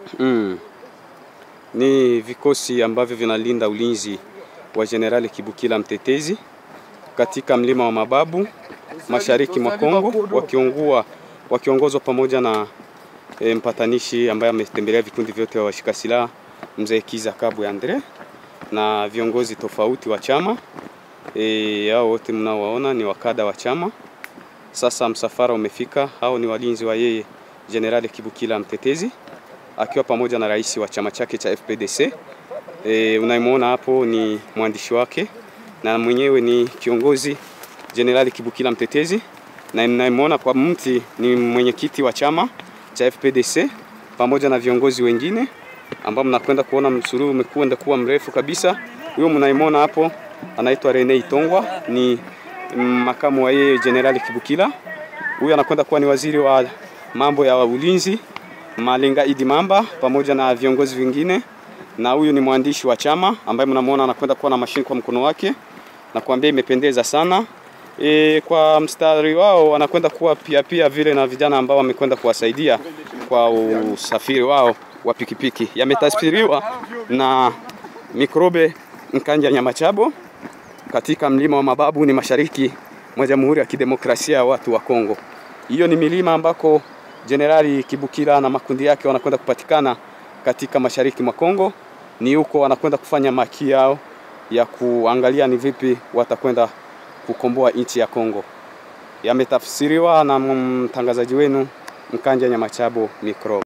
Mm. Ni vikosi ambavyo vinalinda ulinzi wa Jenerali Kibukila Mtetezi katika mlima wa Mababu mashariki mwa Kongo, wakiongua wakiongozwa pamoja na e, mpatanishi ambaye ametembelea vikundi vyote vya washika silaha mzee Kiza Kabwe Andre na viongozi tofauti wa chama e, hao wote mnaowaona ni wakada wa chama. Sasa msafara umefika, hao ni walinzi wa yeye Jenerali Kibukila Mtetezi akiwa pamoja na rais wa chama chake cha FPDC. E, unayemwona hapo ni mwandishi wake na mwenyewe ni kiongozi Jenerali Kibukila Mtetezi, na ninayemwona kwa mti ni mwenyekiti wa chama cha FPDC pamoja na viongozi wengine ambao mnakwenda kuona msururu umekwenda kuwa mrefu kabisa. Huyo mnayemwona hapo anaitwa Rene Itongwa, ni makamu wa yeye Jenerali Kibukila. Huyu anakwenda kuwa ni waziri wa mambo ya ulinzi Malenga Idi Mamba pamoja na viongozi wengine, na huyu ni mwandishi wa chama ambaye mnamwona anakwenda kuwa na mashine kwa mkono wake na kuambia imependeza sana. E, kwa mstari wao wanakwenda kuwa pia pia vile na vijana ambao wamekwenda kuwasaidia kwa usafiri wao wa pikipiki. Yametafsiriwa na Mikrobe Nkanja Nyamachabo katika mlima wa Mababu, ni mashariki mwa Jamhuri ya Kidemokrasia ya Watu wa Kongo. Hiyo ni milima ambako Jenerali Kibukila na makundi yake wanakwenda kupatikana katika mashariki mwa Kongo. Ni huko wanakwenda kufanya maki yao ya kuangalia ni vipi watakwenda kukomboa nchi ya Kongo. Yametafsiriwa na mtangazaji wenu Mkanja Nyamachabo Mikro.